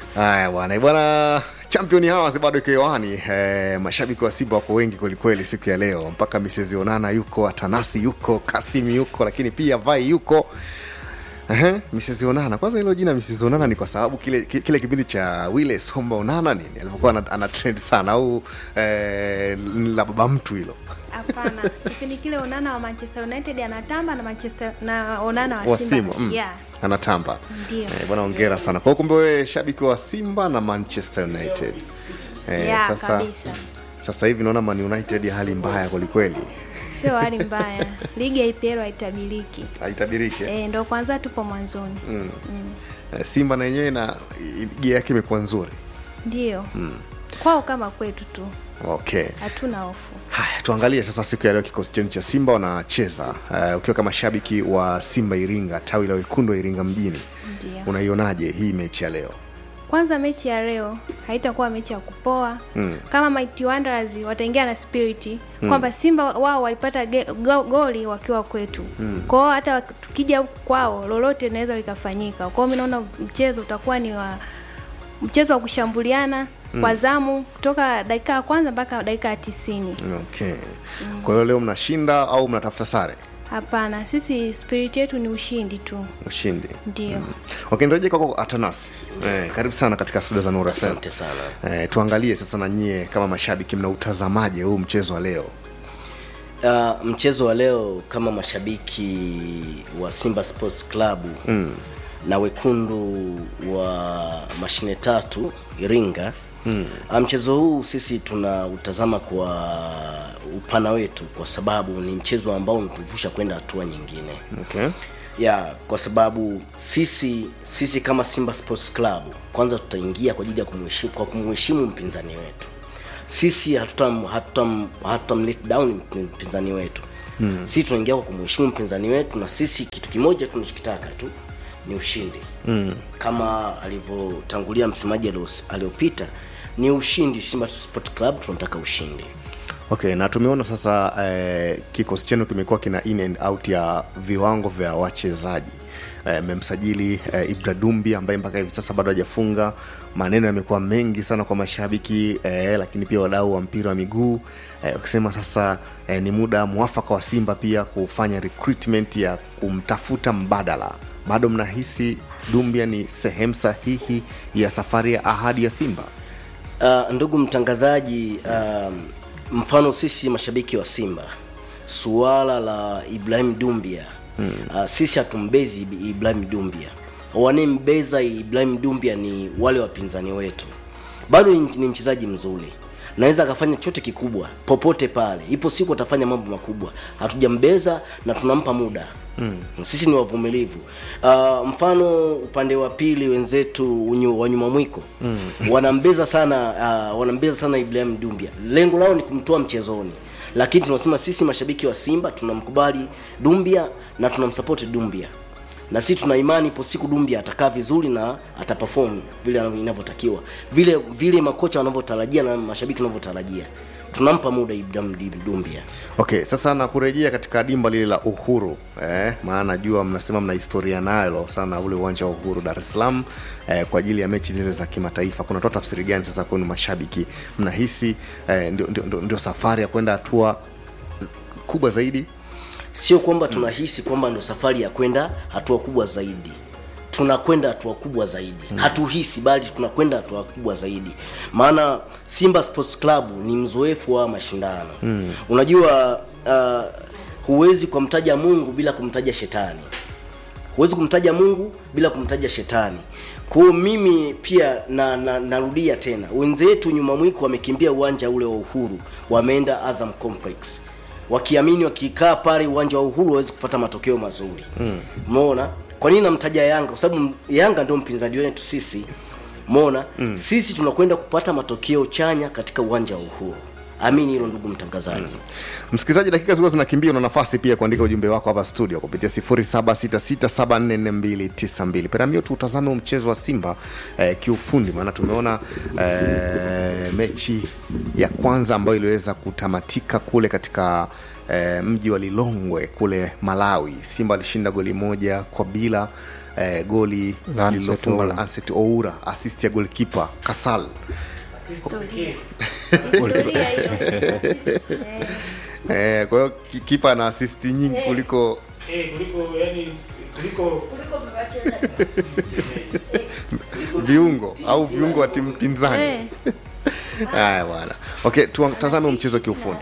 Haya bwana bwana, champion hawa bado iko hewani. Eh, mashabiki wa Simba wako wengi kwelikweli siku ya leo, mpaka Mrs Onana yuko, Atanasi yuko, Kasim yuko, lakini pia Vai yuko. Ehe, Mrs Onana. Kwanza hilo jina Mrs Onana ni kwa sababu kile kile kipindi cha Wile Somba Onana nini alivyokuwa ana, ana trend sana au eh, la baba mtu hilo Hapana, kipindi kile Onana wa Manchester United anatamba na Manchester na Onana wa wa Simba. Simba mm. Yeah, anatamba Ndio. eh, bwana ongera sana kwa hiyo kumbe wewe shabiki wa Simba na Manchester United eh, yeah, sasa kabisa. sasa hivi naona Man United hali mbaya kwelikweli Sio hali mbaya. Ligi ya IPL haitabiriki. haitabiriki eh? Eh, ndo kwanza tupo mwanzoni. mm. Eh, Simba na yenyewe na ligi yake imekuwa nzuri Ndio. Kwao kama kwetu tu. okay Hatuna hofu. haya tuangalie sasa siku ya leo kikosi chenu cha simba wanacheza uh, ukiwa kama shabiki wa simba iringa tawi la wekundu wa iringa mjini Ndio. unaionaje hii mechi ya leo Kwanza mechi ya leo haitakuwa mechi ya kupoa Mm. kama Mighty Wanderers wataingia na spirit kwamba Simba wao walipata ge, go, goli wakiwa kwetu mm. kwao hata tukija huku kwao lolote linaweza likafanyika kwao. Mimi naona mchezo utakuwa ni wa mchezo wa kushambuliana kwa zamu kutoka dakika ya kwanza mpaka dakika ya tisini. okay kwa hiyo leo mnashinda au mnatafuta sare Hapana, sisi spirit yetu ni ushindi tu, ushindi ndio okay nirejee kwako atanas eh, karibu sana katika studio za nura FM. asante sana eh, tuangalie sasa na nyie kama mashabiki mnautazamaje huu mchezo wa leo uh, mchezo wa leo kama mashabiki wa simba sports club mm. na wekundu wa mashine tatu iringa mm. uh, mchezo huu sisi tunautazama kwa upana wetu kwa sababu ni mchezo ambao unatuvusha kwenda hatua nyingine okay ya kwa sababu sisi sisi kama Simba Sports Club kwanza tutaingia kwa ajili ya kumheshimu kwa kumheshimu mpinzani wetu. Sisi hatutam hatutam hatutam let down mpinzani wetu. Hmm. Sisi tunaingia kwa kumheshimu mpinzani wetu na sisi kitu kimoja tunachokitaka tu ni ushindi. Hmm. Kama alivyotangulia msemaji alios- aliopita ni ushindi. Simba Sports Club tunataka ushindi. okay na tumeona sasa eh, kikosi chenu kimekuwa kina in and out ya viwango vya wachezaji mmemsajili eh, ibra dumbi ambaye mpaka hivi sasa bado hajafunga maneno yamekuwa mengi sana kwa mashabiki eh, lakini pia wadau wa mpira wa miguu eh, wakisema sasa eh, ni muda mwafaka wa simba pia kufanya recruitment ya kumtafuta mbadala bado mnahisi dumbia ni sehemu sahihi ya safari ya ahadi ya simba Uh, ndugu mtangazaji, um, mfano sisi mashabiki wa Simba, suala la Ibrahim Dumbia hmm. uh, sisi hatumbezi Ib- Ibrahim Dumbia, wanembeza Ibrahim Dumbia ni wale wapinzani wetu. Bado ni ni mchezaji mzuri, naweza akafanya chochote kikubwa popote pale, ipo siku atafanya mambo makubwa. Hatujambeza na tunampa muda mm. Sisi ni wavumilivu. Uh, mfano upande wa pili wenzetu unyu- wa nyuma mwiko mm. wanambeza sana uh, wanambeza sana Ibrahim Dumbia, lengo lao ni kumtoa mchezoni lakini tunasema sisi mashabiki wa Simba tunamkubali Dumbia na tunamsupport Dumbia na sisi tuna imani ipo siku Dumbia atakaa vizuri na ataperform vile anavyo- inavyotakiwa, vile vile makocha wanavyotarajia na mashabiki wanavyotarajia. Tunampa muda Ibrahim Dumbia. okay sasa na kurejea katika dimba lile la uhuru eh, maana najua mnasema mna historia nalo sana ule uwanja wa uhuru dar es salaam eh, kwa ajili ya mechi zile za kimataifa kunatoa tafsiri gani sasa kwenu mashabiki mnahisi eh, ndio, ndio, ndio, ndio safari ya kwenda hatua kubwa zaidi Sio kwamba tunahisi kwamba ndo safari ya kwenda hatua kubwa zaidi, tunakwenda hatua kubwa zaidi hmm. Hatuhisi bali tunakwenda hatua kubwa zaidi, maana Simba Sports Club ni mzoefu wa mashindano hmm. Unajua uh, huwezi kumtaja Mungu bila kumtaja shetani huwezi kumtaja Mungu bila kumtaja shetani. Kwa hiyo mimi pia na, na narudia tena, wenzetu nyuma mwiko wamekimbia uwanja ule wa Uhuru, wameenda Azam Complex wakiamini wakikaa pale uwanja wa Uhuru wawezi kupata matokeo mazuri. Umeona? Kwa nini namtaja Yanga? Kwa sababu Yanga ndio mpinzani wetu sisi. Umeona? Mm. Sisi tunakwenda kupata matokeo chanya katika uwanja wa Uhuru. Amini hilo ndugu mtangazaji. msikilizaji dakika zilikuwa zinakimbia una nafasi pia kuandika ujumbe wako hapa studio kupitia 0766744292 peramio tuutazame huu mchezo wa simba eh, kiufundi maana tumeona eh, mechi ya kwanza ambayo iliweza kutamatika kule katika eh, mji wa lilongwe kule malawi simba alishinda goli moja kwa bila eh, goli La lililofungwa Anseti la Anset Oura, assist ya goalkeeper Kasal. Historia. Historia hiyo. Eh. Eh, kwa hiyo ki- kipa ana assist nyingi kuliko Eh, kuliko yani kuliko viungo au viungo wa timu pinzani. Eh. Haya bwana. Okay, tutazame mchezo kiufundi.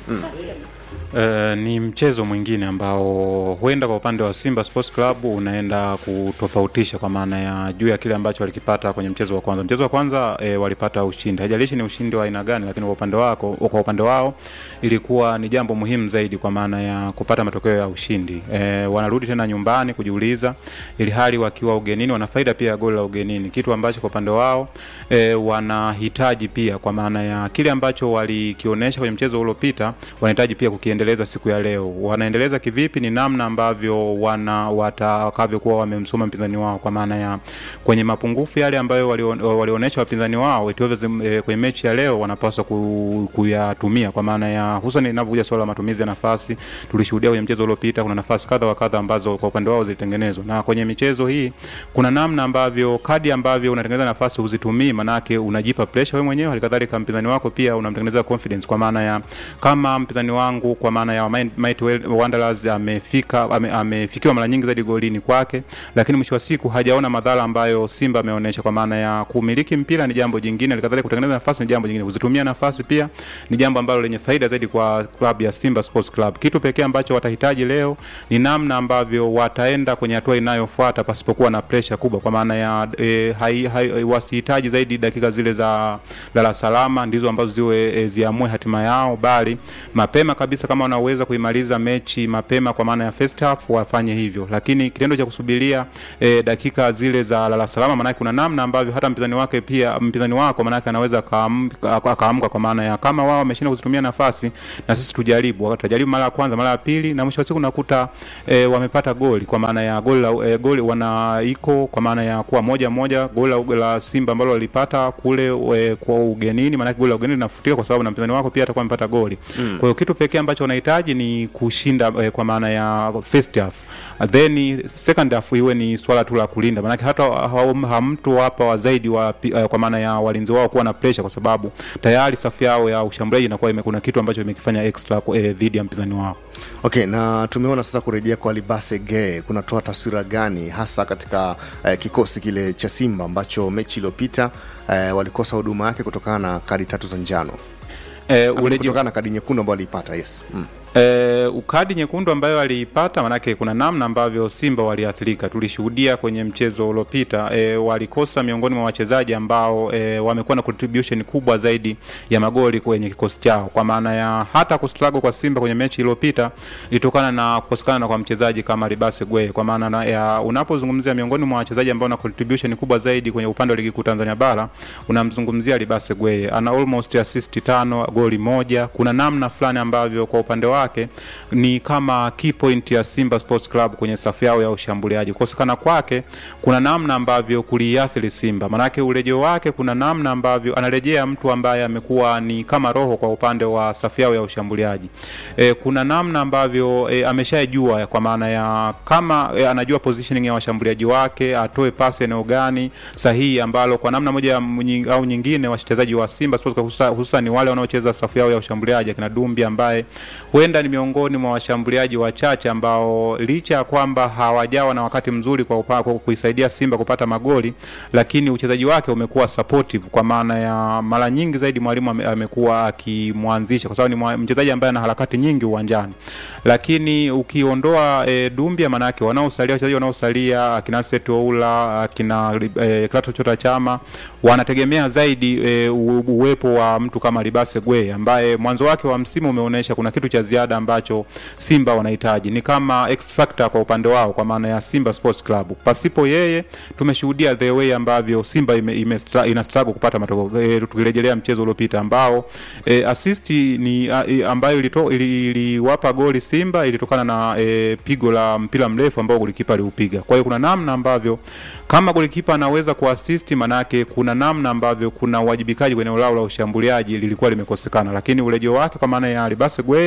Uh, ni mchezo mwingine ambao huenda kwa upande wa Simba Sports Club unaenda kutofautisha kwa maana ya juu ya kile ambacho walikipata kwenye mchezo wa kwanza. Mchezo wa kwanza e, walipata ushindi, haijalishi ni ushindi wa aina gani, lakini kwa upande wako, kwa upande wao ilikuwa ni jambo muhimu zaidi kwa maana ya kupata matokeo ya ushindi. E, wanarudi tena nyumbani kujiuliza, ili hali wakiwa ugenini wana faida pia ya goli la ugenini, kitu ambacho kwa upande wao e, wanahitaji pia kwa maana ya kile ambacho walikionyesha kwenye mchezo uliopita, wanahitaji pia kukiendeleza siku ya leo. Wanaendeleza kivipi? Ni namna ambavyo wana watakavyokuwa wamemsoma mpinzani wao, kwa maana ya kwenye mapungufu yale ambayo walio- walionyesha wapinzani wao Ethiopia e, kwenye mechi ya leo wanapaswa ku, kuyatumia kwa maana ya hususan inapokuja swala la matumizi ya nafasi. Tulishuhudia kwenye mchezo uliopita kuna nafasi kadha wa kadha ambazo kwa upande wao zilitengenezwa, na kwenye michezo hii kuna namna ambavyo kadi ambavyo unatengeneza nafasi huzitumii, manake unajipa pressure wewe mwenyewe, halikadhalika mpinzani wako pia unamtengeneza confidence, kwa maana ya kama mpinzani wangu kwa maana ya Might Might Wanderers amefika ame, amefikiwa mara nyingi zaidi golini kwake, lakini mwisho wa siku hajaona madhara ambayo Simba ameonyesha, kwa maana ya kumiliki mpira ni jambo jingine, halikadhalika kutengeneza nafasi ni jambo jingine, kuzitumia nafasi pia ni jambo ambalo lenye faida zaidi kwa klabu ya Simba Sports Club. Kitu pekee ambacho watahitaji leo ni namna ambavyo wataenda kwenye hatua inayofuata pasipokuwa na pressure kubwa, kwa maana ya e, hai, hai, wasihitaji zaidi dakika zile za lala salama ndizo ambazo ziwe e, ziamue hatima yao, bali mapema kabisa kama wanaweza kuimaliza mechi mapema kwa maana ya first half wafanye hivyo, lakini kitendo cha kusubiria e, dakika zile za lala salama, maanake kuna namna ambavyo hata mpinzani wake pia mpinzani wako maanake anaweza akaamka akaamka, kwa maana ya kama wao wameshinda kuzitumia nafasi na sisi tujaribu, tutajaribu mara ya kwanza, mara ya pili, na mwisho wa siku nakuta e, wamepata goli kwa maana ya goli la e, goli wana iko kwa maana ya kuwa moja moja, goli la, la Simba ambalo walipata kule e, kwa ugenini, maanake goli la ugenini linafutika kwa sababu na mpinzani wako pia atakuwa amepata goli mm. Kwa hiyo kitu pekee ambacho wanahitaji ni kushinda e, kwa maana ya first half then second half iwe ni swala tu la kulinda, maanake hata hamtu hapa wa zaidi wa, uh, kwa maana ya walinzi wao kuwa na pressure, kwa sababu tayari safu yao ya ushambuliaji inakuwa kuna kitu ambacho imekifanya extra eh, dhidi ya mpinzani wao. Okay, na tumeona sasa kurejea kwa Libase Gay kunatoa taswira gani hasa katika eh, kikosi kile cha Simba ambacho mechi iliyopita eh, walikosa huduma yake kutokana na kadi tatu za njano eh, kutokana na kadi nyekundu ambayo aliipata. Yes. Mm. E, ukadi nyekundu ambayo aliipata, manake kuna namna ambavyo Simba waliathirika. Tulishuhudia kwenye mchezo uliopita e, walikosa miongoni mwa wachezaji ambao e, wamekuwa na contribution kubwa zaidi ya magoli kwenye kikosi chao, kwa maana ya hata kustrago kwa Simba kwenye mechi iliyopita ilitokana na kukosekana kwa mchezaji kama Libase Gwe, kwa maana ya unapozungumzia miongoni mwa wachezaji ambao na contribution kubwa zaidi kwenye upande wa ligi kuu Tanzania bara unamzungumzia Libase Gwe, ana almost assist tano, goli moja. Kuna namna fulani ambavyo kwa upande wa wake ni kama key point ya Simba Sports Club kwenye safu yao ya ushambuliaji. Kukosekana kwake kuna namna ambavyo kuliathiri Simba, manake urejeo wake, kuna namna ambavyo anarejea mtu ambaye amekuwa ni kama roho kwa upande wa safu yao ya ushambuliaji. E, kuna namna ambavyo e, ameshajua kwa maana ya kama e, anajua positioning ya washambuliaji wake, atoe pasi eneo gani sahihi, ambalo kwa namna moja au nyingine wachezaji wa Simba Sports Club hususan wale wanaocheza safu yao ya ushambuliaji akina Dumbi ambaye huenda ni miongoni mwa washambuliaji wachache ambao licha ya kwamba hawajawa na wakati mzuri kwa, upa, kwa kuisaidia Simba kupata magoli, lakini uchezaji wake umekuwa supportive, kwa maana ya mara nyingi zaidi mwalimu amekuwa akimwanzisha kwa sababu ni mchezaji ambaye ana harakati nyingi uwanjani. Lakini ukiondoa e, Dumbia, maana yake wanaosalia wachezaji wanaosalia akina Seto Oula akina e, Klato Chota Chama wanategemea zaidi e, uwepo wa mtu kama Libase Gwe ambaye mwanzo wake wa msimu umeonyesha kuna kitu cha ziada ambacho Simba wanahitaji, ni kama X factor kwa upande wao, kwa maana ya Simba Sports Club. Pasipo yeye, tumeshuhudia the way ambavyo Simba ime, ime ina struggle kupata matokeo e, tukirejelea mchezo uliopita ambao e, assist ni a, e, ambayo ilito, ili, iliwapa goli Simba ilitokana na e, pigo la mpira mrefu ambao golikipa aliupiga. Kwa hiyo kuna namna ambavyo kama golikipa anaweza kuassist, manake kuna namna ambavyo kuna uwajibikaji kwenye eneo lao la ushambuliaji lilikuwa limekosekana, lakini urejeo wake kwa maana ya Alibase Gwe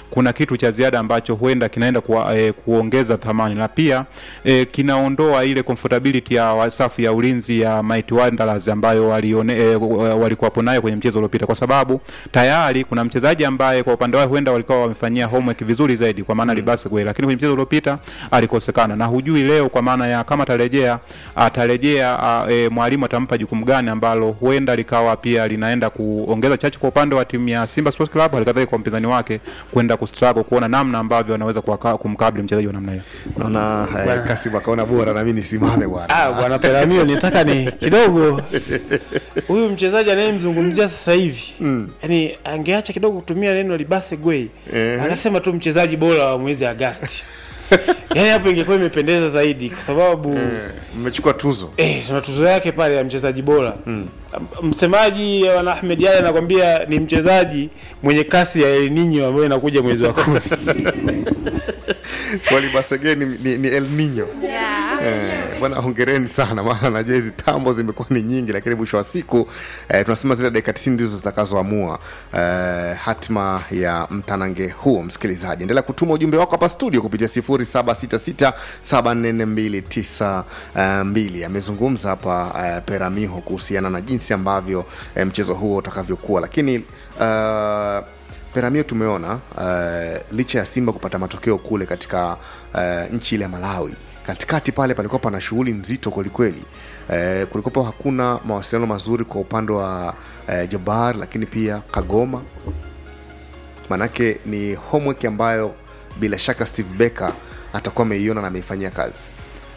kuna kitu cha ziada ambacho huenda kinaenda kuwa, e, kuongeza thamani na pia e, kinaondoa ile comfortability ya wa- safu ya ulinzi ya Mighty Wanderers ambayo walione, e, walikuwapo nayo kwenye mchezo uliopita, kwa sababu tayari kuna mchezaji ambaye kwa upande wao huenda walikuwa wamefanyia homework vizuri zaidi, kwa maana mm. Libase Gwe, lakini kwenye mchezo uliopita alikosekana, na hujui leo, kwa maana ya kama atarejea atarejea a, e, mwalimu atampa jukumu gani ambalo huenda likawa pia linaenda kuongeza chachu kwa upande wa timu ya Simba Sports Club, halikadhalika kwa mpinzani wake kwenda kustruggle kuona namna ambavyo anaweza kuwaka- kumkabili mchezaji wa namna hiyo. naona eh, Kasim akaona bora na mimi nisimame bwana Ah, bwana Peramio nitaka ni kidogo huyu mchezaji anayemzungumzia sasa hivi mm. yani angeacha kidogo kutumia neno libase gwei Eh. akasema tu mchezaji bora wa mwezi Agasti yani hapo ingekuwa imependeza zaidi kwa sababu mmechukua tuzo Eh, tuna tuzo yake pale ya mchezaji bora mm. Msemaji wana Ahmed Yale anakwambia ni mchezaji mwenye kasi ya El Nino ambayo inakuja mwezi wa kumi. walibasege ni, ni, ni el nino yeah. Eh, bwana hongereni sana maana najua hizi tambo zimekuwa ni nyingi lakini mwisho wa siku eh, tunasema zile dakika 90 ndizo zitakazoamua eh, hatima ya mtanange huo msikilizaji endelea kutuma ujumbe wako hapa studio kupitia 0766744292 amezungumza hapa eh, peramiho kuhusiana na jinsi ambavyo eh, mchezo huo utakavyokuwa lakini uh, Peramio tumeona uh, licha ya Simba kupata matokeo kule katika uh, nchi ile ya Malawi, katikati pale palikuwa pana shughuli nzito kwelikweli. Uh, kulikuwa hakuna mawasiliano mazuri kwa upande wa uh, Jabar, lakini pia Kagoma, manake ni homework ambayo bila shaka Steve Becker atakuwa ameiona na ameifanyia kazi.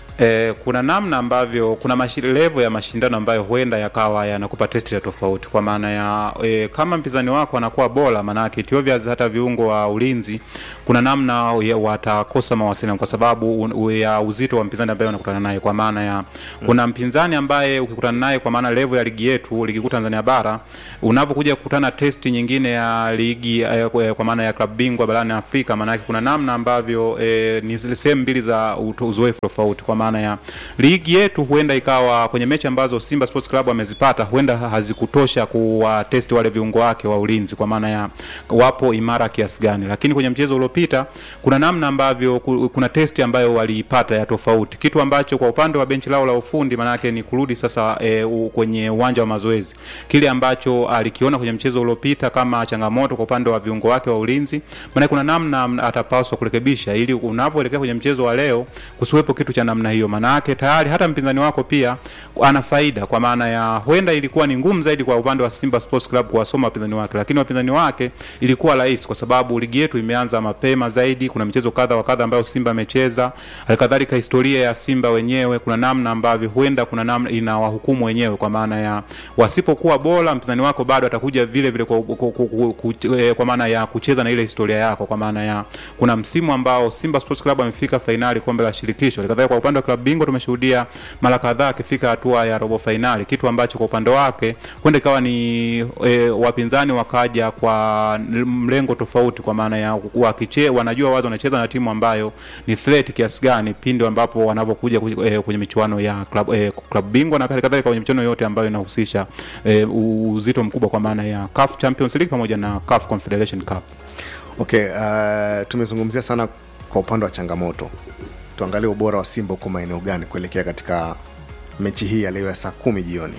E, kuna namna ambavyo kuna mashi, level ya mashindano ambayo huenda yakawa yanakupa testi ya tofauti kwa maana ya e, kama mpinzani wako anakuwa bora, maanake it obvious hata viungo wa ulinzi kuna namna ya- watakosa mawasiliano kwa sababu un, u, ya uzito wa mpinzani ambaye unakutana naye, kwa maana ya kuna mpinzani ambaye ukikutana naye, kwa maana level ya ligi yetu, ligi kuu Tanzania bara, unapokuja kukutana testi nyingine ya ligi eh, kwa kwa maana ya klabu bingwa barani Afrika, maanake kuna namna ambavyo eh, ni zile sehemu mbili za uto- uzoefu tofauti, kwa maana ya ligi yetu huenda ikawa kwenye mechi ambazo Simba Sports Club amezipata huenda hazikutosha kuwatesti wale viungo wake wa ulinzi, kwa maana ya wapo imara kiasi gani, lakini kwenye mchezo uliopita kuna namna ambavyo ku- kuna testi ambayo waliipata ya tofauti, kitu ambacho kwa upande wa benchi lao la ufundi maanake ni kurudi sasa e, u, kwenye uwanja wa mazoezi, kile ambacho alikiona kwenye mchezo uliopita kama changamoto kwa upande wa viungo wake wa ulinzi, maana kuna namna atapaswa kurekebisha ili unapoelekea kwenye mchezo wa leo kusiwepo kitu cha namna hiyo, maanake tayari hata mpinzani wako pia ana faida, kwa maana ya huenda ilikuwa ni ngumu zaidi kwa upande wa Simba Sports Club kuwasoma wapinzani wake, lakini wapinzani wake ilikuwa rahisi kwa sababu ligi yetu imeanza mapema zaidi. Kuna michezo kadha wa kadha ambayo Simba amecheza, halikadhalika historia ya Simba wenyewe, kuna namna ambavyo huenda kuna namna inawahukumu wenyewe, kwa maana ya wasipokuwa bora, mpinzani wako bado atakuja vile vile kwa, kwa, kwa, kwa, kwa, eh, kwa maana ya kucheza na ile historia yako, kwa maana ya kuna msimu ambao Simba Sports Club amefika fainali kombe la shirikisho. Halikadhalika kwa upande wa klabu bingwa tumeshuhudia mara kadhaa akifika hatua ya robo fainali, kitu ambacho kwa upande wake huenda ikawa ni e, wapinzani wakaja kwa mlengo tofauti, kwa maana ya wakiche, wanajua wazi wanacheza na timu ambayo ni threat kiasi gani pindi ambapo wanapokuja kwenye, e, kwenye michuano ya klabu e, klabu bingwa na halikadhalika kwenye michuano yote ambayo inahusisha e, uzito mkubwa kwa maana ya CAF Champions League pamoja na CAF Confederation Cup. Okay, uh, tumezungumzia sana kwa upande wa changamoto. Tuangalie ubora wa Simba uko maeneo gani kuelekea katika mechi hii ya leo ya saa kumi jioni.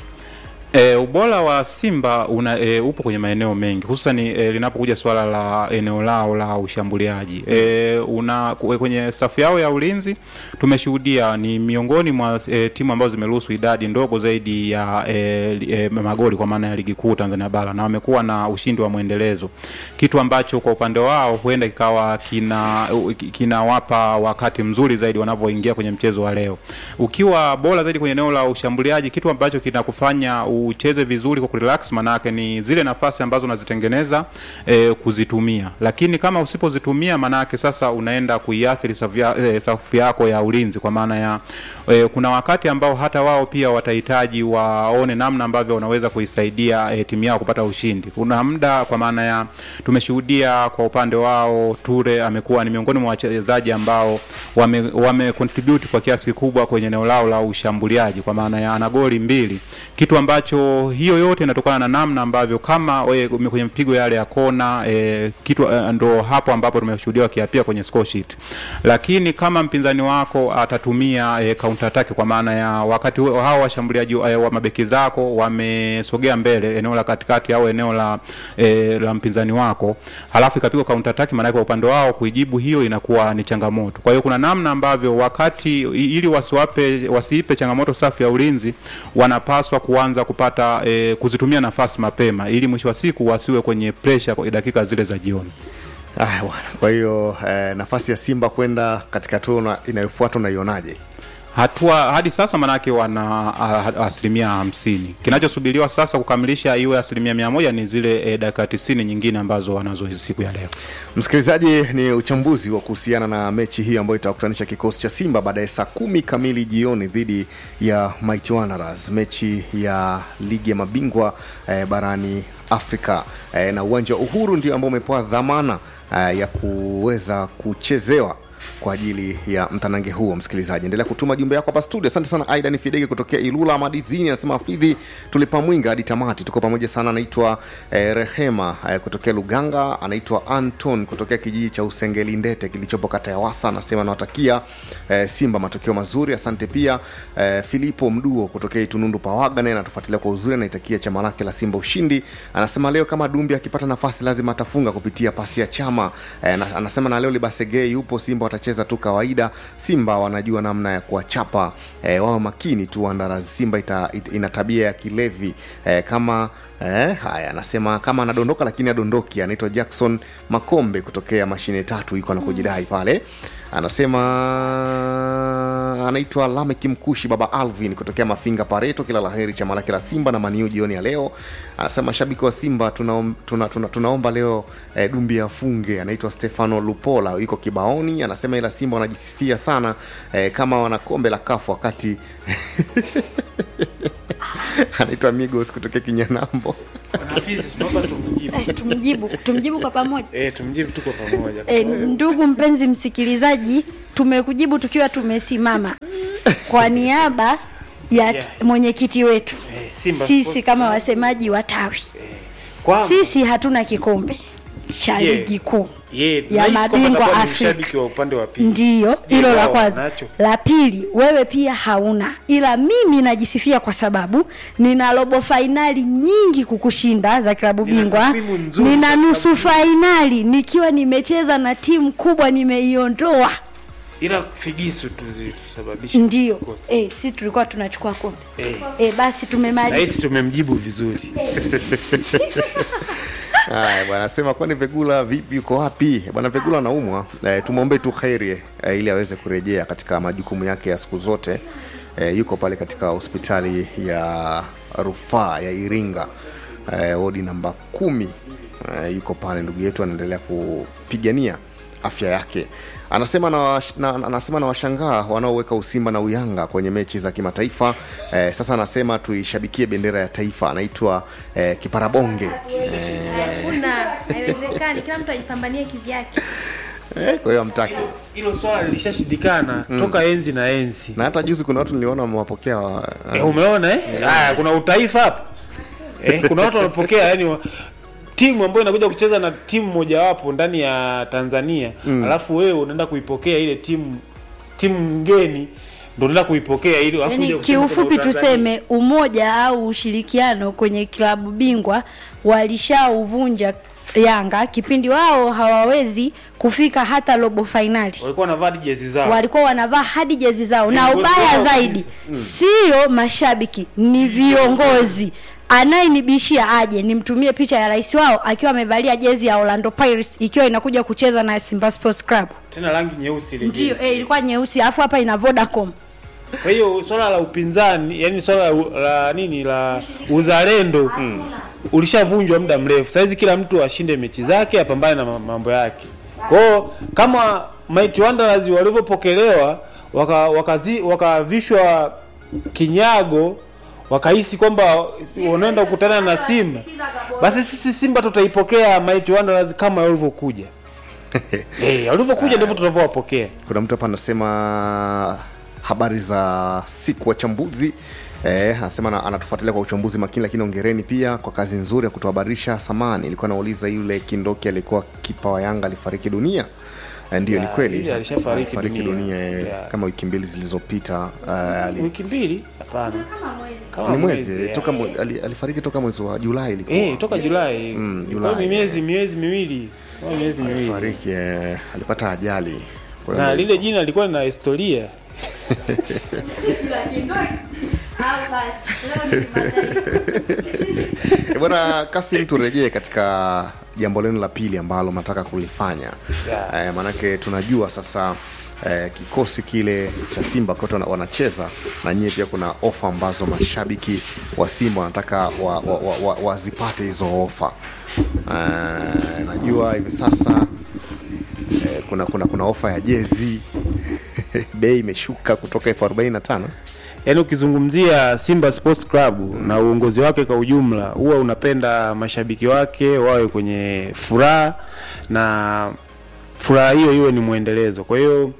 E, ubora wa Simba una, e, upo kwenye maeneo mengi hususan e, linapokuja swala la eneo lao la ushambuliaji e, una kwenye safu yao ya ulinzi tumeshuhudia ni miongoni mwa e, timu ambazo zimeruhusu idadi ndogo zaidi ya e, e, magoli kwa maana ya ligi kuu Tanzania bara na wamekuwa na ushindi wa mwendelezo, kitu ambacho kwa upande wao huenda kikawa kina kinawapa wakati mzuri zaidi wanavyoingia kwenye mchezo wa leo. Ukiwa bora zaidi kwenye eneo la ushambuliaji, kitu ambacho kinakufanya ucheze vizuri kwa kurelax, manake ni zile nafasi ambazo unazitengeneza e, kuzitumia, lakini kama usipozitumia, manake sasa unaenda kuiathiri e, safu yako ya ulinzi, kwa maana ya e, kuna wakati ambao hata wao pia watahitaji waone namna ambavyo wanaweza kuisaidia e, timu yao kupata ushindi. Kuna muda, kwa maana ya tumeshuhudia kwa upande wao Ture amekuwa ni miongoni mwa wachezaji ambao wame, wame contribute kwa kiasi kubwa kwenye eneo lao la ushambuliaji, kwa maana ya ana goli mbili, kitu ambacho ambacho hiyo yote inatokana na namna ambavyo kama we, ume- kwenye mpigo yale ya kona e, kitu e, ndo hapo ambapo tumeshuhudia wakiapia kwenye score sheet, lakini kama mpinzani wako atatumia e, counter attack kwa maana ya wakati huo hao washambuliaji e, wa mabeki zako wamesogea mbele eneo la katikati au eneo la e, la mpinzani wako, halafu ikapigwa counter attack, maana kwa upande wao kuijibu hiyo inakuwa ni changamoto. Kwa hiyo kuna namna ambavyo wakati i- ili wasiwape wasiipe changamoto safu ya ulinzi, wanapaswa kuanza kupata e, kuzitumia nafasi mapema, ili mwisho wa siku wasiwe kwenye pressure kwa dakika zile za jioni. Ah, bwana. Kwa hiyo eh, nafasi ya Simba kwenda katika hatua una- inayofuata unaionaje? hatua hadi sasa manake wana a- asilimia hamsini. Kinachosubiriwa sasa kukamilisha iwe asilimia mia moja ni zile e, dakika tisini nyingine ambazo wanazo hizi siku ya leo. Msikilizaji, ni uchambuzi wa kuhusiana na mechi hii ambayo itakutanisha kikosi cha Simba baadaye saa kumi kamili jioni dhidi ya Mighty Wanderers, mechi ya ligi ya mabingwa eh, barani Afrika eh, na uwanja wa Uhuru ndio ambao umepewa dhamana eh, ya kuweza kuchezewa kwa ajili ya mtanange huo. Msikilizaji, endelea kutuma jumbe yako hapa studio. Asante sana Aidan Fidege kutokea Ilula Madizini, anasema Hafidhi, tulipa mwinga hadi tamati, tuko pamoja sana. Anaitwa eh, Rehema eh, kutokea Luganga, anaitwa Anton kutokea kijiji cha Usengeli Ndete kilichopo kata ya Wasa, anasema anawatakia eh, Simba matokeo mazuri. Asante pia eh, Filipo Mduo kutokea Itunundu Pawaga, naye anatufuatilia kwa uzuri, anaitakia chama lake la Simba ushindi. Anasema leo kama Dumbi akipata nafasi lazima atafunga kupitia pasi ya chama eh, na, anasema na leo Libasegei yupo Simba watacheza tu kawaida. Simba wanajua namna ya kuwachapa eh, wao makini tu Wanderers. Simba ita, it, ina tabia ya kilevi eh, kama eh, haya anasema kama anadondoka lakini adondoki. Anaitwa Jackson Makombe kutokea mashine tatu, yuko anakujidai pale anasema anaitwa Lamek Mkushi baba Alvin kutokea Mafinga Pareto, kila laheri chama lake la Simba na Maniu jioni ya leo. Anasema mashabiki wa Simba tunaom, tuna, tuna, tunaomba leo eh, Dumbi afunge. Anaitwa Stefano Lupola yuko Kibaoni, anasema ila Simba wanajisifia sana eh, kama wana kombe la kafu wakati anaitwa Migos kutokea Kinyanambo. Eh, tumjibu tumjibu kwa pamoja Eh, tumjibu tuko pamoja. e, ndugu mpenzi msikilizaji tumekujibu tukiwa tumesimama kwa niaba ya t- mwenyekiti wetu Eh, Simba sisi Sports kama Club. wasemaji wa tawi Kwamba- sisi hatuna kikombe cha Yeah. ligi kuu Ye, ya nahisi kwamba mabingwa atakuwa ni Afrika. mshabiki wa upande wa pili. ndiyo Je, hilo la wao kwanza wanacho? la pili wewe pia hauna ila mimi najisifia kwa sababu nina robo fainali nyingi kukushinda za klabu Nina bingwa takwimu nzuri nina za nusu fainali nikiwa nimecheza na timu kubwa nimeiondoa Ila figisu tu zilisababisha ndio kukosa. eh, si tulikuwa tunachukua kombe Eh, eh, basi tumemaliza nahisi tumemjibu vizuri. Haya bwana, asema kwani Vegula vipi, yuko wapi bwana? Vegula anaumwa e, tumwombe tu kheri e, ili aweze kurejea katika majukumu yake ya siku zote. E, yuko pale katika hospitali ya rufaa ya Iringa e, wodi namba kumi e, yuko pale, ndugu yetu anaendelea kupigania afya yake. Anasema na, wash- na, na- anasema na washangaa wanaoweka usimba na uyanga kwenye mechi za kimataifa eh, sasa anasema tuishabikie bendera ya taifa. Anaitwa eh, Kiparabonge Hakuna, haiwezekani. Kila mtu ajipambanie kivyake. Eh, kwa hiyo amtaki Hilo swala lilishashindikana toka enzi na enzi. na hata juzi kuna watu niliona wamewapokea wa- Eh, umeona eh? Haya, kuna utaifa hapa. Eh, kuna watu wanapokea yani wa, timu ambayo inakuja kucheza na timu mojawapo ndani ya Tanzania mm. alafu wewe unaenda kuipokea ile timu timu ngeni ndio unaenda kuipokea ili alafu uje yani kusema kiufupi kuna Utanzania. tuseme umoja au ushirikiano kwenye klabu bingwa walishauvunja yanga kipindi wao hawawezi kufika hata robo fainali walikuwa wanavaa jezi zao. walikuwa wanavaa hadi jezi zao na Viongozi ubaya wao zaidi sio mashabiki ni viongozi anayenibishia aje nimtumie picha ya rais wao akiwa amevalia jezi ya Orlando Pirates ikiwa inakuja kucheza na Simba Sports Club Tena rangi nyeusi ile. ndio jezi. eh, ilikuwa nyeusi alafu hapa ina Vodacom Kwa hiyo swala la upinzani, yani swala la, la nini la uzalendo ulishavunjwa muda mrefu. Saizi kila mtu ashinde mechi zake, apambane na ma- mambo yake. Kwa hiyo kama Mighty Wanderers walivyopokelewa waka, wakazi, wakavishwa kinyago wakahisi kwamba wanaenda kukutana na Simba, basi sisi Simba tutaipokea Mighty Wanderers kama walivyokuja. Eh, walivyokuja ndivyo tunavyowapokea. kuna mtu hapa anasema habari za siku wachambuzi Eh, anasema ana- anatufuatilia kwa uchambuzi makini, lakini ongereni pia kwa kazi nzuri ya kutuhabarisha. Samani ilikuwa nauliza yule Kindoki alikuwa kipa wa Yanga alifariki dunia. Eh, Ndiyo, ni Ya, kweli yule alishafariki alifariki dunia. dunia, eh, Ya. kama wiki mbili zilizopita. eh, ali- wiki mbili hapana kama ni mwezi eh, ya. toka mwe- ali- alifariki toka mwezi wa Julai ilikuwa eh, toka Julai Mm, Ilikuwa Julai, ni miezi miezi miwili Ilikuwa ni miezi miwili alifariki eh, alipata ajali Kwa hiyo na ndio- lile jina lilikuwa lina historia Eh, bwana Kasim, turejee katika jambo lenu la pili ambalo mnataka kulifanya Yeah. eh, maanake tunajua sasa eh, kikosi kile cha Simba kote wana- wanacheza na nyie pia kuna ofa ambazo mashabiki wa Simba wanataka wazipate wa, wa, wa, wa wazipate hizo ofa eh, najua hivi sasa eh, kuna kuna kuna ofa ya jezi bei imeshuka kutoka elfu arobaini na tano yaani ukizungumzia Simba Sports Club na uongozi wake kwa ujumla, huwa unapenda mashabiki wake wawe kwenye furaha na furaha hiyo iwe ni mwendelezo. Kwa hiyo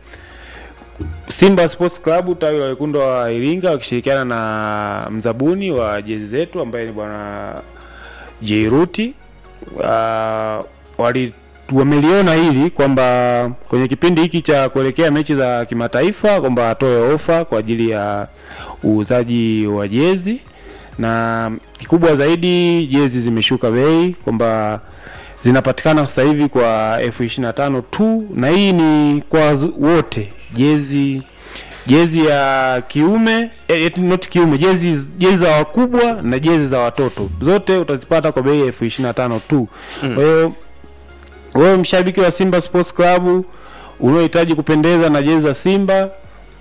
Simba Sports Club tawi la wekundu wa Iringa wakishirikiana na mzabuni wa jezi zetu ambaye ni bwana Jairuti uh, wali wameliona hili kwamba kwenye kipindi hiki cha kuelekea mechi za kimataifa kwamba atoe ofa kwa ajili ya uuzaji wa jezi, na kikubwa zaidi jezi zimeshuka bei kwamba zinapatikana sasa hivi kwa elfu ishirini na tano tu, na hii ni kwa zu- wote jezi jezi ya kiume eh, eh, not kiume jezi jezi za wakubwa na jezi za watoto zote utazipata kwa bei ya elfu ishirini na tano tu kwa hiyo wewe mshabiki wa Simba Sports Club unaohitaji kupendeza na jezi za Simba,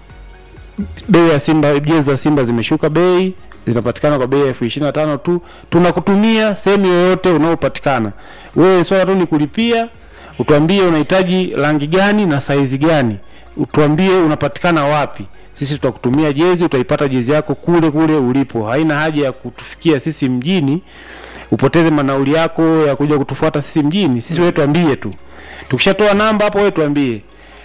bei ya Simba, jezi za Simba zimeshuka bei, zinapatikana kwa bei ya elfu ishirini na tano tu. Tunakutumia sehemu yoyote unaopatikana wewe, swala tu ni kulipia, utuambie unahitaji rangi gani na saizi gani, utuambie unapatikana wapi. Sisi tutakutumia jezi, utaipata jezi yako kule kule ulipo. Haina haja ya kutufikia sisi mjini upoteze manauli yako ya kuja kutufuata sisi mjini. Sisi wewe tuambie tu, tukishatoa namba hapo, wewe tuambie,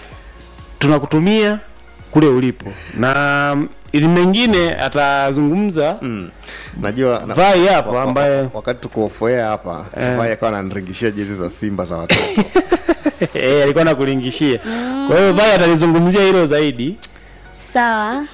tunakutumia kule ulipo, na ili mengine atazungumza mm. najua na- Vai hapa wa- wa- ambaye- wakati tukuofoea hapa Eh. Vai akawa ananiringishia jezi za Simba za watoto eh, alikuwa nakulingishia. Kwa hiyo Vai atalizungumzia hilo zaidi. sawa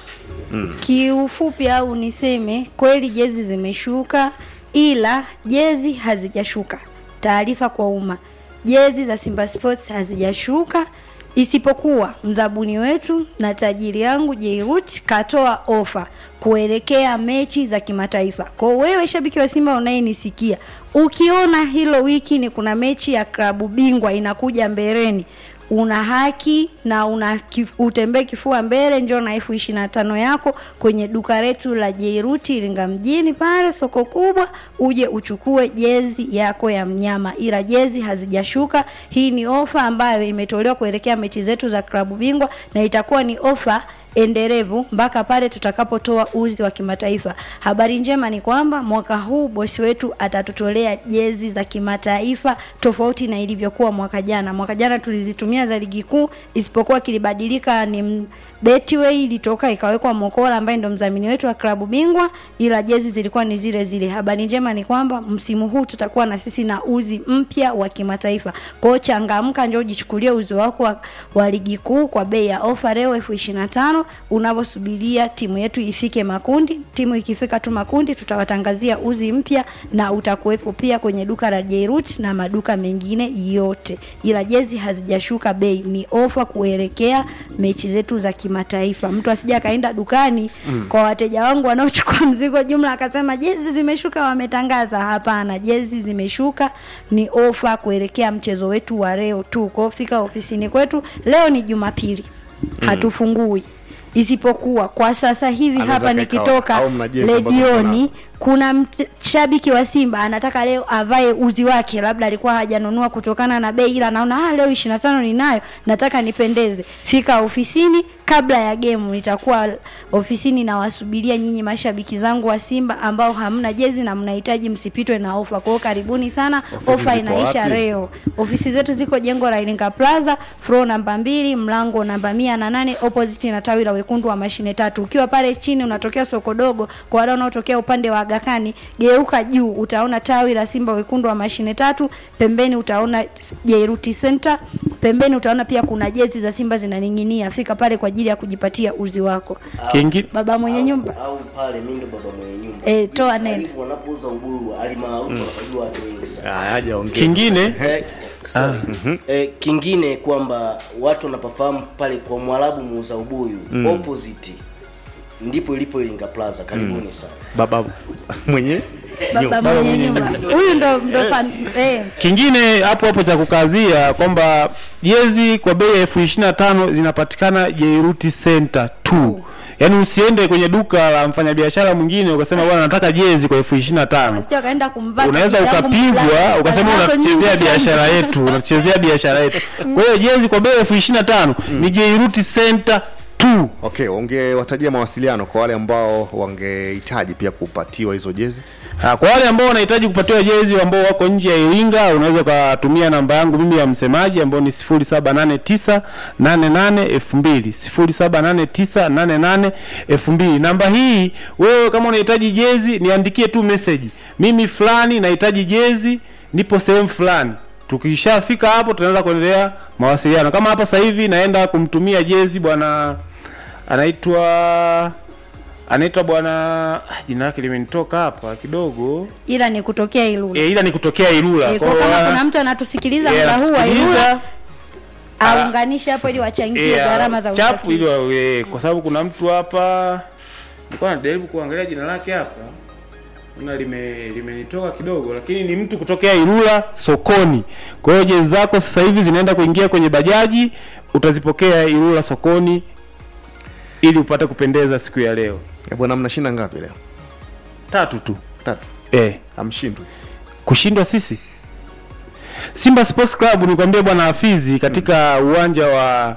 kiufupi au niseme kweli jezi zimeshuka ila jezi hazijashuka taarifa kwa umma jezi za simba sports hazijashuka isipokuwa mzabuni wetu na tajiri yangu jeirut katoa ofa kuelekea mechi za kimataifa kwao wewe shabiki wa simba unayenisikia ukiona hilo wiki ni kuna mechi ya klabu bingwa inakuja mbeleni una haki na una ki, utembee kifua mbele njoo na elfu ishirini na tano yako kwenye duka letu la Jeiruti Iringa mjini pale soko kubwa, uje uchukue jezi yako ya mnyama, ila jezi hazijashuka. Hii ni ofa ambayo imetolewa kuelekea mechi zetu za klabu bingwa na itakuwa ni ofa endelevu mpaka pale tutakapotoa uzi wa kimataifa. Habari njema ni kwamba mwaka huu bosi wetu atatutolea jezi za kimataifa tofauti na ilivyokuwa mwaka jana. Mwaka jana tulizitumia za ligi kuu, isipokuwa kilibadilika ni m- Betway ilitoka ikawekwa Mokola ambaye ndo mdhamini wetu wa klabu bingwa, ila jezi zilikuwa ni zile zile. Habari njema ni kwamba msimu huu tutakuwa na sisi na uzi mpya wa kimataifa. Kwa hiyo changamka, njoo ujichukulie uzi wako wa, wa ligi kuu kwa bei ya ofa leo elfu ishirini na tano unavyosubiria timu yetu ifike makundi. Timu ikifika tu makundi, tutawatangazia uzi mpya na utakuwepo pia kwenye duka la Jairut na maduka mengine yote, ila jezi hazijashuka bei, ni ofa kuelekea mechi zetu za kimataifa. Mtu asija akaenda dukani mm. kwa wateja wangu wanaochukua mzigo jumla akasema jezi zimeshuka, wametangaza. Hapana, jezi zimeshuka, ni ofa kuelekea mchezo wetu wa leo tu. Kwa hiyo fika ofisini kwetu, leo ni Jumapili hatufungui isipokuwa kwa sasa hivi Anaweza hapa kaeka- nikitoka au mna jezi ambazo redioni kuna mt- shabiki wa simba anataka leo avae uzi wake labda alikuwa hajanunua kutokana na bei ila anaona ah, leo ishirini na tano ninayo nataka nipendeze fika ofisini kabla ya gemu nitakuwa ofisini nawasubiria nyinyi mashabiki zangu wa simba ambao hamna jezi na mnahitaji msipitwe na ofa kwao karibuni sana Ofisi ofa ziko inaisha wapi? leo ofisi zetu ziko jengo la iringa plaza floor namba mbili mlango namba mia na nane opposite na tawi la wekundu wa mashine tatu ukiwa pale chini unatokea soko dogo kwa wale wanaotokea upande wa agakani geuka juu utaona tawi la simba wekundu wa mashine tatu pembeni utaona jairuti center pembeni utaona pia kuna jezi za simba zinaning'inia fika pale kwa ajili ya kujipatia uzi wako Kingi, baba mwenye nyumba au pale mimi ndo baba mwenye nyumba Eh, toa neno. Karibu wanapouza uburu alimaarufu wanapajua watu wengi sana Ah, haja ongea. kingine Eh, sorry. Eh, kingine kwamba watu wanapafahamu pale kwa mwarabu muuza ubuyu opposite ndipo ilipo iringa plaza karibuni sana baba mwenye baba mwenye nyumba huyu ndo ndo fam- eh, kingine hapo hapo cha kukazia kwamba jezi kwa bei ya elfu ishirini na tano zinapatikana Jairuti Center tu. Yaani usiende kwenye duka la mfanyabiashara mwingine ukasema bwana nataka jezi kwa elfu ishirini na tano sio akaenda kumpata unaweza bibi yangu ukapigwa mfulani. ukasema Nazo nyingi unachezea sana. biashara yetu unachezea biashara yetu kwa hiyo jezi kwa bei ya elfu ishirini na tano ni Jairuti Center tu okay ungewatajia mawasiliano kwa wale ambao wangehitaji pia kupatiwa hizo jezi Ah, kwa wale ambao wanahitaji kupatiwa jezi ambao wako nje ya Iringa, unaweza ukatumia namba yangu mimi ya msemaji ambao ni 0789 88 2000 0789 88 2000. Namba hii wewe kama unahitaji jezi niandikie tu message, mimi fulani nahitaji jezi, nipo sehemu fulani. Tukishafika hapo tunaanza kuendelea mawasiliano. Kama hapa sasa hivi naenda kumtumia jezi bwana anaitwa anaitwa bwana ah, jina lake limenitoka hapa kidogo ila ni kutokea Ilula. e, ila ni kutokea Ilula Eh, Kwa kwa hiyo kama wana- kuna mtu anatusikiliza eh, muda huu wa anatusikiliza, Ilula aunganishe hapo ili wachangie eh, gharama za chapu ili usafiri. wa- eh, kwa sababu kuna mtu hapa nilikuwa najaribu kuangalia jina lake hapa na lime limenitoka kidogo lakini ni mtu kutokea Ilula sokoni. Kwa hiyo jezi zako sasa hivi zinaenda kuingia kwenye bajaji, utazipokea Ilula sokoni ili upate kupendeza siku ya leo. Eh, bwana mnashinda ngapi leo Tatu tu. tatu Eh. hamshindwi kushindwa sisi Simba Sports Club nikwambie bwana Hafizi katika uwanja wa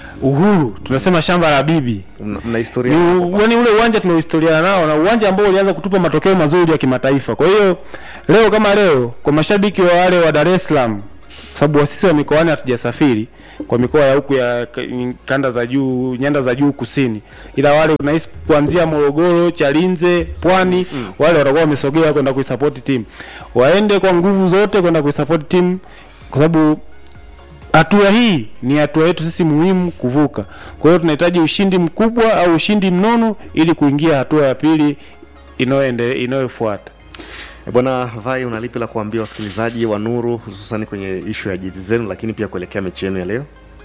Uhuru tunasema shamba la bibi mna, mna historia ni u- yaani ule uwanja tuna historia nao na uwanja ambao ulianza kutupa matokeo mazuri ya kimataifa. Kwa hiyo leo kama leo kwa mashabiki wa wale wa Dar es Salaam, kwa sababu sisi wa mikoani hatujasafiri kwa mikoa ya huku ya k- kanda za juu, nyanda za juu kusini, ila wale unahisi kuanzia Morogoro, Chalinze, Pwani mm. wale watakuwa wamesogea kwenda kuisupport timu, waende kwa nguvu zote kwenda kuisupport timu kwa sababu hatua hii ni hatua yetu sisi muhimu kuvuka. Kwa hiyo tunahitaji ushindi mkubwa au ushindi mnono ili kuingia hatua ya pili inayoende inayofuata. Eh, bwana vai unalipi la kuambia wasikilizaji wa nuru hususani kwenye ishu ya jezi zenu lakini pia kuelekea mechi yenu ya leo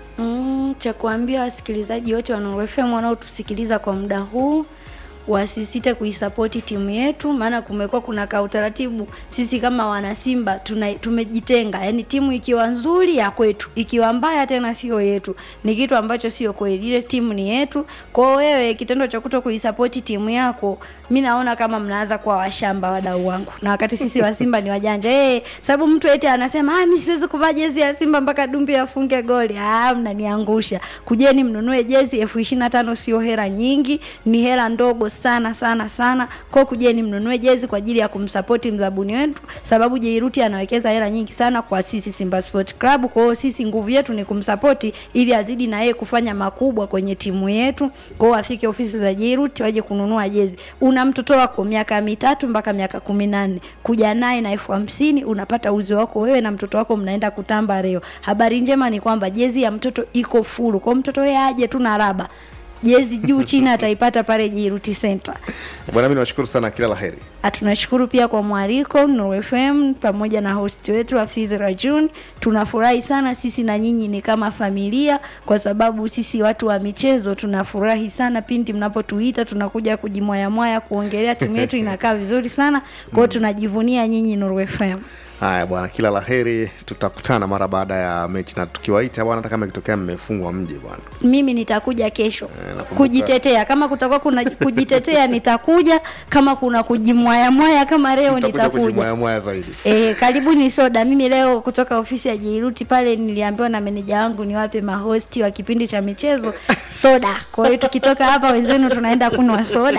Mm, cha kuambia wasikilizaji wote wa Nuru FM wanaotusikiliza kwa muda huu wasisite kuisapoti timu yetu, maana kumekuwa kuna ka utaratibu. Sisi kama wanasimba tuna, tumejitenga, yani timu ikiwa nzuri ya kwetu, ikiwa mbaya tena sio yetu, ni kitu ambacho sio kweli. Ile timu ni yetu. Kwa hiyo wewe, kitendo cha kuto kuisapoti timu yako, mi naona kama mnaanza kuwa washamba, wadau wangu, na wakati sisi wa Simba ni wajanja eh, sababu mtu eti anasema ah, mimi siwezi kuvaa jezi ya Simba mpaka Dumbi afunge goli. Ah, mnaniangusha. Kujeni mnunue jezi elfu ishirini na tano sio hela nyingi, ni hela ndogo sana sana sana. Kwa kujeni mnunue jezi kwa ajili ya kumsapoti mzabuni wetu, sababu Jairuti anawekeza hela nyingi sana kwa sisi Simba Sport Club. Kwa hiyo sisi nguvu yetu ni kumsapoti ili azidi na yeye kufanya makubwa kwenye timu yetu. Kwa hiyo afike ofisi za Jairuti waje kununua jezi. Una mtoto wako miaka mitatu mpaka miaka kumi na nne kuja naye na elfu hamsini unapata uzi wako wewe na mtoto wako mnaenda kutamba leo. Habari njema ni kwamba jezi ya mtoto iko fulu, kwa hiyo mtoto yeye aje tu na raba jezi juu chini ataipata pale Jiruti Center. bwana mi nawashukuru sana kila la heri Ah, Tunashukuru pia kwa mwaliko Nuru FM pamoja na host wetu Hafiz Rajun. Tunafurahi sana sisi na nyinyi ni kama familia, kwa sababu sisi watu wa michezo tunafurahi sana pindi mnapotuita, tunakuja kujimwayamwaya kuongelea timu yetu inakaa vizuri sana. Kwa hiyo tunajivunia nyinyi Nuru FM. haya bwana kila la heri tutakutana mara baada ya mechi na tukiwaita bwana hata kama ikitokea mmefungwa mji bwana mimi nitakuja kesho nakumbuka. kujitetea kama kutakuwa kuna kujitetea nitakuja kama kuna kujimwayamwaya kama leo Utakuja nitakuja kujimwayamwaya zaidi E, karibuni soda. Mimi leo kutoka ofisi ya Jairuti pale niliambiwa na meneja wangu niwape mahosti wa kipindi cha michezo soda. Kwa hiyo tukitoka hapa wenzenu tunaenda kunywa soda.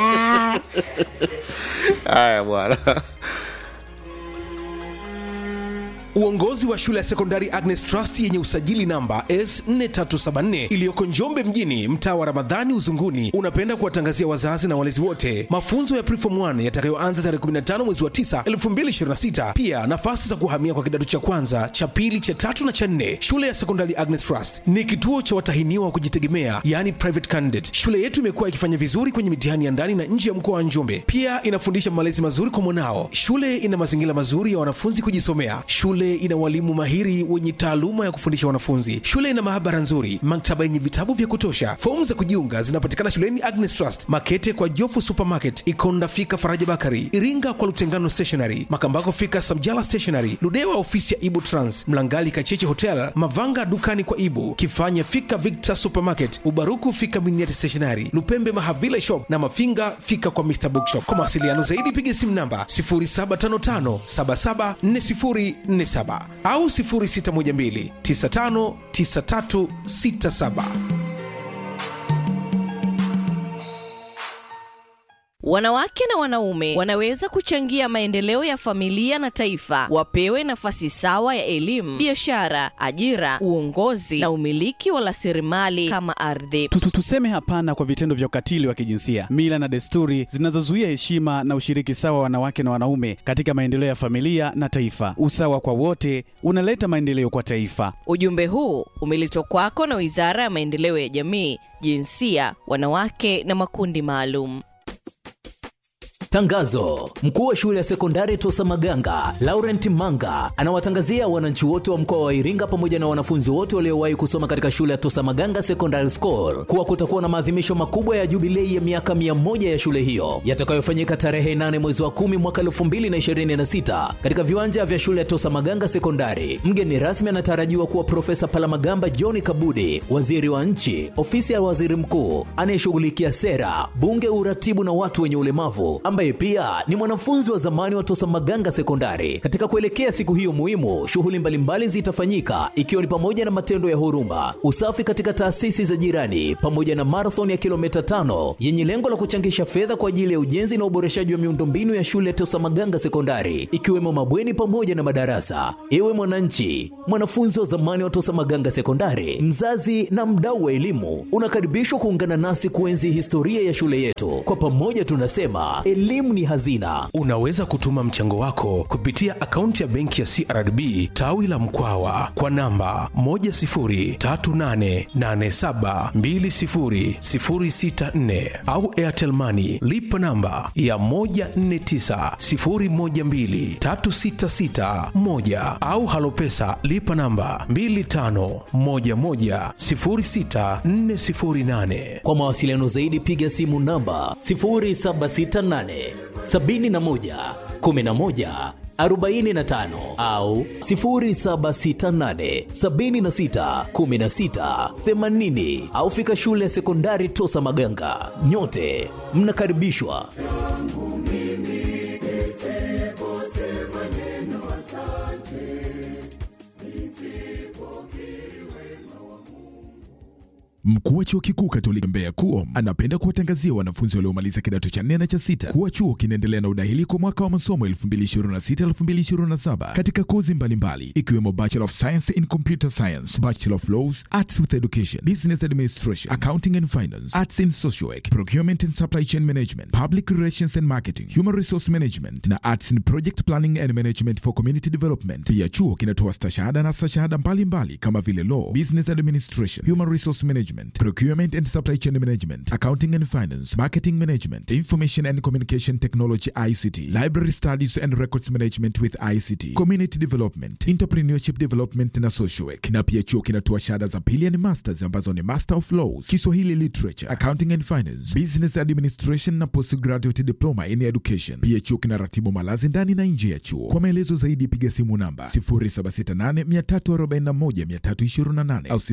haya bwana Uongozi wa shule ya sekondari Agnes Trust yenye usajili namba S4374 iliyoko Njombe mjini, mtaa wa Ramadhani Uzunguni, unapenda kuwatangazia wazazi na walezi wote mafunzo ya Preform 1 yatakayoanza tarehe 15 mwezi wa 9 2026. Pia nafasi za kuhamia kwa kidato cha kwanza, cha pili, cha tatu na cha nne. Shule ya sekondari Agnes Trust ni kituo cha watahiniwa wa kujitegemea, yani private candidate. Shule yetu imekuwa ikifanya vizuri kwenye mitihani ya ndani na nje ya mkoa wa Njombe. Pia inafundisha malezi mazuri kwa mwanao. Shule ina mazingira mazuri ya wanafunzi kujisomea. Shule ina walimu mahiri wenye taaluma ya kufundisha wanafunzi. Shule ina maabara nzuri, maktaba yenye vitabu vya kutosha. Fomu za kujiunga zinapatikana shuleni Agnes Trust, Makete kwa Jofu Supermarket, Ikonda fika Faraja Bakari, Iringa kwa Lutengano Stationery, Makambako fika Samjala Stationery, Ludewa ofisi ya Ibu Trans, Mlangali Kacheche Hotel, Mavanga dukani kwa Ibu, Kifanya fika Victor Supermarket, Ubaruku fika Miniati Stationery, Lupembe Mahavile Shop na Mafinga fika kwa Mr Bookshop. Kwa mawasiliano zaidi piga simu namba 0755774047 au 0612959367. Wanawake na wanaume wanaweza kuchangia maendeleo ya familia na taifa. Wapewe nafasi sawa ya elimu, biashara, ajira, uongozi na umiliki wa rasilimali kama ardhi. Tu- tu- Tuseme hapana kwa vitendo vya ukatili wa kijinsia, mila na desturi zinazozuia heshima na ushiriki sawa wa wanawake na wanaume katika maendeleo ya familia na taifa. Usawa kwa wote unaleta maendeleo kwa taifa. Ujumbe huu umeletwa kwako na Wizara ya Maendeleo ya Jamii, Jinsia, Wanawake na Makundi Maalum. Tangazo: mkuu wa shule ya sekondari Tosa Maganga Laurent Manga anawatangazia wananchi wote wa mkoa wa Iringa pamoja na wanafunzi wote waliowahi kusoma katika shule ya Tosa Maganga Secondary School kuwa kutakuwa na maadhimisho makubwa ya jubilei ya miaka 100 ya shule hiyo yatakayofanyika tarehe 8 mwezi wa 10 mwaka 2026 katika viwanja vya shule ya Tosa Maganga Sekondari. Mgeni rasmi anatarajiwa kuwa Profesa Palamagamba John Kabudi, waziri wa nchi, ofisi ya waziri mkuu anayeshughulikia sera, bunge, uratibu na watu wenye ulemavu ambaye pia ni mwanafunzi wa zamani wa Tosa Maganga Sekondari. Katika kuelekea siku hiyo muhimu, shughuli mbalimbali zitafanyika ikiwa ni pamoja na matendo ya huruma, usafi katika taasisi za jirani, pamoja na marathon ya kilomita tano yenye lengo la kuchangisha fedha kwa ajili ya ujenzi na uboreshaji wa miundombinu ya shule ya Tosa Maganga Sekondari, ikiwemo mabweni pamoja na madarasa. Ewe mwananchi, mwanafunzi wa zamani wa Tosa Maganga Sekondari, mzazi na mdau wa elimu, unakaribishwa kuungana nasi kuenzi historia ya shule yetu. Kwa pamoja tunasema elimu ni hazina. Unaweza kutuma mchango wako kupitia akaunti ya benki ya CRDB tawi la Mkwawa kwa namba 10388720064 au Airtel Money lipa namba ya 1490123661 au Halopesa lipa namba 25110648. Kwa mawasiliano zaidi piga simu namba 0768 71 11 45 au 0768 76 16 80 au fika shule ya sekondari Tosa Maganga. Nyote mnakaribishwa. Mkuu wa chuo kikuu Katoliki Mbeya KUOM anapenda kuwatangazia wanafunzi waliomaliza kidato cha nne na cha sita kuwa chuo kinaendelea na udahili kwa mwaka wa masomo 2026-2027 katika kozi mbalimbali ikiwemo Bachelor of Science in Computer Science, Bachelor of Laws, Arts with Education, Business Administration, Accounting and Finance, Arts in Social Work, Procurement and Supply Chain Management, Public Relations and Marketing, Human Resource Management na Arts in Project Planning and Management for Community Development. Pia chuo kinatoa stashahada na stashahada mbalimbali kama vile Law, Business Administration, Human Resource Management, management, procurement and supply chain management, accounting and finance, marketing management, information and communication technology ICT, library studies and records management with ICT, community development, entrepreneurship development na social work. Na pia chuo kinatoa shahada za pili and masters ambazo ni Master of Laws, Kiswahili Literature, Accounting and Finance, Business Administration na Postgraduate Diploma in Education. Pia chuo kinaratibu malazi ndani na nje ya chuo. Kwa maelezo zaidi piga simu namba 0768341328 au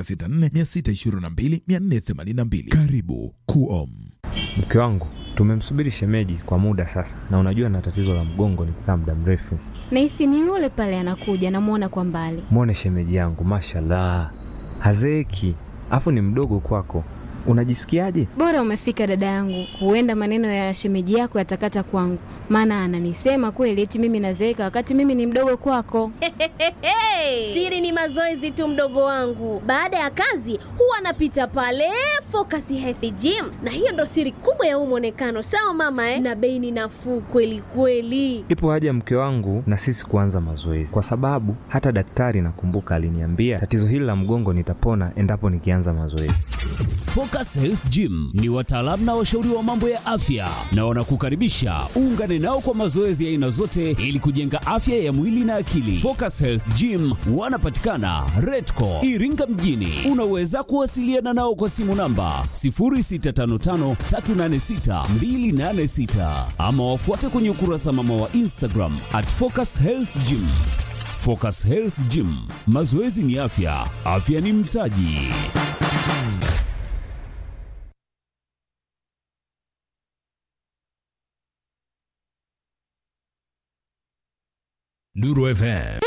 0764622482. Karibu KUOM. Mke wangu tumemsubiri shemeji kwa muda sasa, na unajua na tatizo la mgongo nikikaa muda mrefu. Nahisi ni yule pale anakuja, namwona kwa mbali. Mwone shemeji yangu, mashallah, hazeeki, afu ni mdogo kwako. Unajisikiaje? Bora umefika dada yangu, huenda maneno ya shemeji yako yatakata kwangu, maana ananisema kweli eti mimi nazeeka wakati mimi ni mdogo kwako. Siri ni mazoezi tu, mdogo wangu. Baada ya kazi huwa anapita pale Focus Health Gym, na hiyo ndo siri kubwa ya huu mwonekano. Sawa mama eh? Na bei ni nafuu kweli kweli. Ipo haja mke wangu na sisi kuanza mazoezi, kwa sababu hata daktari nakumbuka aliniambia tatizo hili la mgongo nitapona endapo nikianza mazoezi. Focus Health Gym ni wataalamu na washauri wa mambo ya afya na wanakukaribisha uungane nao kwa mazoezi ya aina zote ili kujenga afya ya mwili na akili. Focus Health Gym wanapatikana Redco Iringa mjini. Unaweza kuwasiliana nao kwa simu namba 0655386286 ama wafuate kwenye ukurasa mama wa Instagram at Focus Health Gym. Focus Health Gym, mazoezi ni afya, afya ni mtaji. Nuru FM.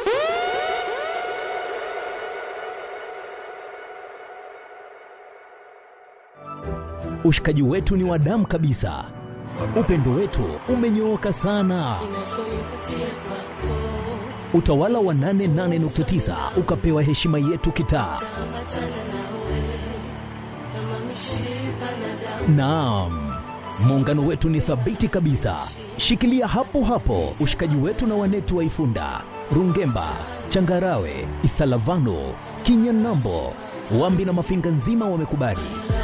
Ushikaji wetu ni wa damu kabisa, upendo wetu umenyooka sana. Utawala wa 88.9 ukapewa heshima yetu kitaa. Naam, muungano wetu ni thabiti kabisa. Shikilia hapo hapo ushikaji wetu na wanetu wa Ifunda, Rungemba, Changarawe, Isalavano, Kinyanambo, Wambi na Mafinga nzima wamekubali.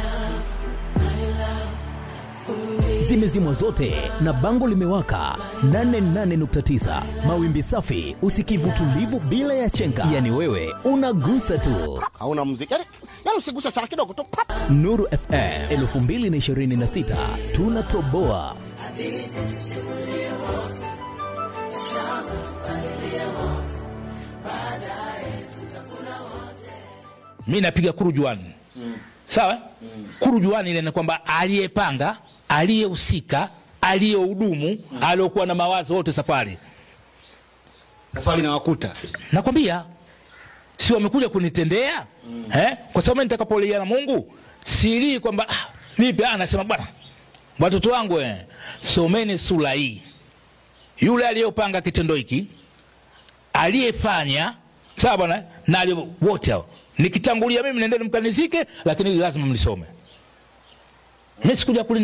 Zimezimwa zote na bango limewaka 88.9 mawimbi safi, usikivu tulivu bila ya chenga, yani wewe unagusa tu. hauna muziki yani, yani usiguse sana kidogo tu pap. Nuru FM 2026 tunatoboa. mi napiga kurujuani mm. sawa mm. kurujuani ile ni kwamba aliyepanga aliyehusika aliyehudumu mm. aliyokuwa na mawazo wote safari safari na wakuta nakwambia si wamekuja kunitendea mm. eh? kwa sababu mimi nitakapolia na mungu silii kwamba ah, vipi ah, nasema bwana watoto wangu eh, someni sura hii yule aliyopanga kitendo hiki aliyefanya sawa bwana na aliye- wote hao nikitangulia mimi nendeni mkanizike lakini lazima mlisome mi sikuja kulin